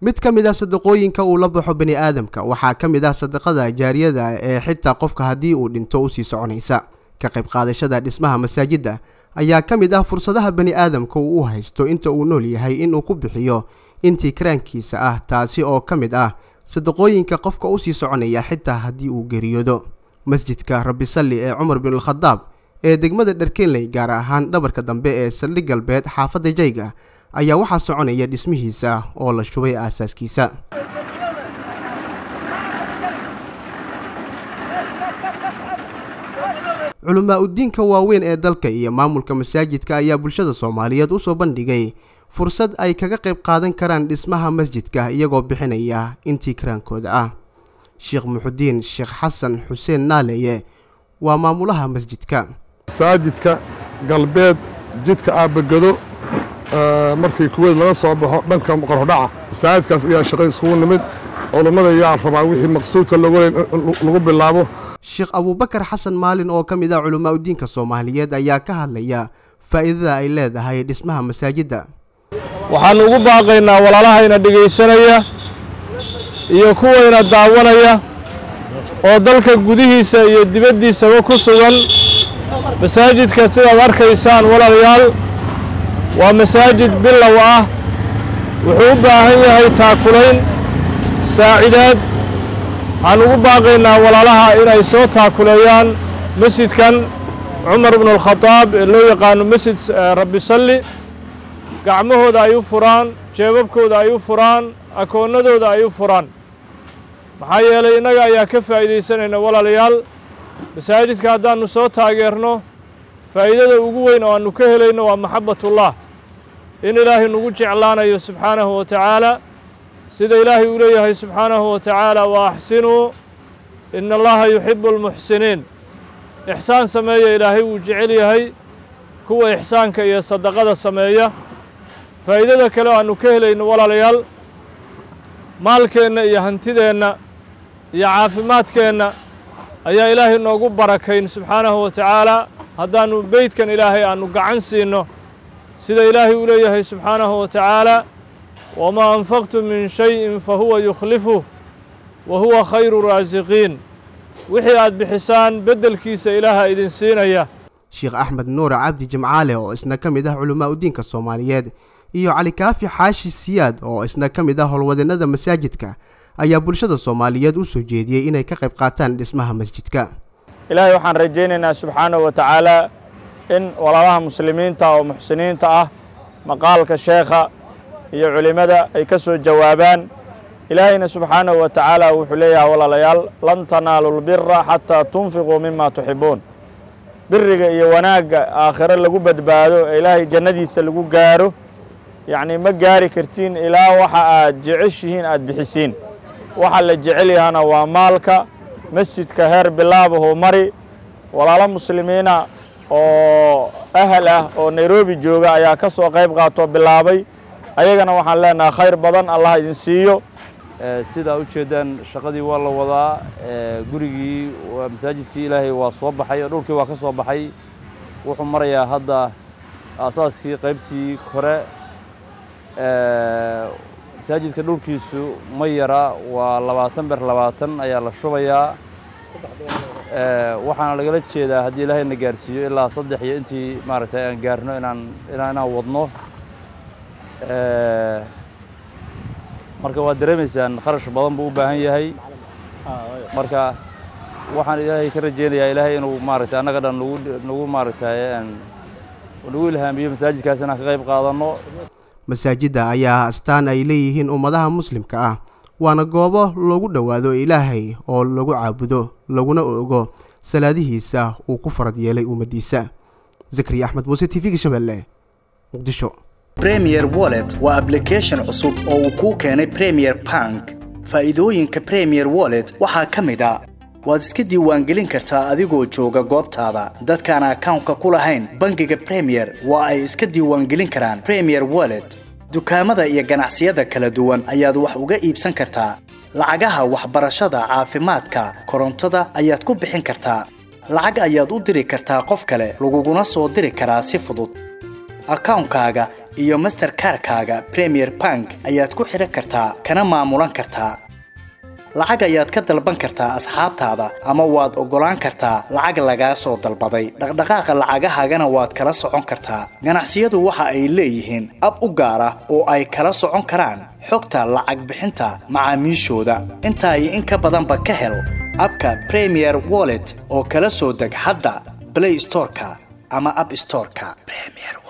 mid ka mid ah sadaqooyinka uu la baxo bani aadamka waxaa ka mid ah sadaqada jaariyada ee xitaa qofka haddii uu dhinto usii soconaysa ka qayb qaadashada dhismaha masaajidda ayaa ka mid ah fursadaha bani aadamka uu u haysto inta uu nool yahay inuu ku bixiyo intii karaankiisa ah taasi oo ka mid ah sadaqooyinka qofka usii soconaya xitaa haddii uu geeriyoodo masjidka rabbi salli ee cumar binulkhadaab ee degmada dharkenley gaar ahaan dhabarka dambe ee saldhig galbeed xaafadda jayga ayaa waxaa soconaya dhismihiisa oo la shubay aasaaskiisa culamaa udiinka waaweyn ee dalka iyo maamulka masaajidka ayaa bulshada soomaaliyeed usoo bandhigay fursad ay kaga qayb qaadan karaan dhismaha masjidka iyagoo bixinaya intii karaankooda ah sheekh muxudiin sheekh xasan xuseen naaleeye waa maamulaha masjidka masaajidka galbeed jidka aabagado markii kuweyd laga soo baxo dhanka qorhodhaca masaajidkaas ayaa shaqay isugu nimid culummada ayaa rabaa wixii maqsuudka lagu bilaabo sheekh abuubakar xasan maalin oo ka mid ah culamaa udiinka soomaaliyeed ayaa ka hadlaya faa'iidada ay leedahay dhismaha masaajidda waxaannu ugu baaqaynaa walaalahayna dhegaysanaya iyo kuwayna daawanaya oo dalka gudihiisa iyo dibaddiisaba ku sugan masaajidka sidaad arkaysaan walaalayaal waa masaajid bilow ah wuxuu u baahan yahay taakulayn saacidaad waxaan ugu baaqaynaa walaalaha inay soo taakuleeyaan masjidkan cumar bnualkhadaab ee loo yaqaano masjid rabbi salli gacmahooda ay u furaan jeebabkooda ay u furaan akoonnadooda ay u furaan maxaa yeelay innaga ayaa ka faa'iidaysanayna walaalayaal masaajidka haddaannu soo taageerno faa'iidada ugu weyn oo aannu ka helayno waa maxabbatullah in ilaahay nagu jeclaanayo subxaanahu wa tacaala sida ilaahay uu leeyahay subxaanahu wa tacaala wa axsinuu ina allaha yuxibu almuxsiniin ixsaan sameeya ilaahay wuu jecel yahay kuwa ixsaanka iyo sadaqada sameeya faa'iidada kale oo aannu ka helayno walaalayaal maalkeenna iyo hantideenna iyo caafimaadkeenna ayaa ilaahay noogu barakayn subxaanahu wa tacaala haddaannu beydkan ilaahay aannu gacan siinno sida ilaahay uu leeyahay subxaanahu wa tacaala wamaa anfaqtum min shayin fa huwa yukhlifuh wa huwa khayru raasiqiin wixii aad bixisaan beddelkiisa ilaaha idin siinaya sheekh axmed nuure cabdi jimcaale oo isna ka mid ah culamaa udiinka soomaaliyeed iyo cali kaafi xaashi siyaad oo isna ka mid ah howlwadeennada masaajidka ayaa bulshada soomaaliyeed u soo jeediyey inay ka qayb qaataan dhismaha masjidka ilaahay waxaan rajaynaynaa subxaanahu wa tacaala in walaalaha muslimiinta oo muxsiniinta ah maqaalka sheekha iyo culimmada ay ka soo jawaabaan ilaahayna subxaanahu wa tacaala wuxuu leeyahay walaalayaal lan tanaalu lbira xataa tunfiquu mima tuxibuun biriga iyo wanaagga aakhiro lagu badbaado ee ilaahay jannadiisa lagu gaaro yacnii ma gaari kartiin ilaa waxa aad jeceshihiin aad bixisiin waxa la jecel yahana waa maalka masjidka heer bilaabahu mari walaalo muslimiina oo ahal ah oo nairobi jooga ayaa ka soo qayb qaatoo bilaabay ayagana waxaan leenahay khayr badan allah idin siiyo sidaa u jeedaan shaqadii waa la wadaa gurigii masaajidkii ilaahay waa soo baxay oo dhulkii waa ka soo baxay wuxuu marayaa hadda aasaaskii qaybtii hore masaajidka dhulkiisu ma yara waa labaatan ber labaatan ayaa la shubayaa waxaana lagala jeedaa haddii ilaahayna gaarsiiyo ilaa saddex iyo intii maaragtay aan gaarno inaan inaan wadno marka waad dareemaysaan kharash badan buu u baahan yahay marka waxaan ilaahay ka rajeynayaa ilaahay inuu maaragtay annaga dhan nagu nagu maaragtay nagu ilhaamiyo masaajidkaas inaan ka qayb qaadanno masaajidda ayaa astaan ay leeyihiin ummadaha muslimka ah waana goobo loogu dhowaado ilaahay oo lagu caabudo laguna ogo salaadihiisa uu ku farad yeelay ummaddiisa zakariya axmed muuse t v-ga shabeelle muqdisho premier wallet waa ablication cusub oo uu kuu keenay premier bank faa'iidooyinka premier wallet waxaa ka mid a waad iska diiwaangelin kartaa adigoo jooga goobtaada dadkaan akawnka ku lahayn bangiga premier waa ay iska diiwaangelin karaan premier wallet dukaamada iyo ganacsiyada kala duwan ayaad wax uga iibsan kartaa lacagaha waxbarashada caafimaadka korontada ayaad ku bixin kartaa lacag ayaad u diri kartaa qof kale laguguna soo diri karaa si fudud akawnkaaga iyo masterkarkaaga premier bank ayaad ku xidhan kartaa kana maamulan kartaa lacag ayaad ka dalban kartaa asxaabtaada ama waad oggolaan kartaa lacag lagaa soo dalbaday dhaqdhaqaaqa lacagahaagana waad kala socon kartaa ganacsiyadu waxa ay leeyihiin ab u gaar ah oo ay kala socon karaan xogta lacag bixinta macaamiishooda intaa iyo in ka badanba ka hel abka premier wallet oo kala soo deg hadda play storeka ama app storeka premier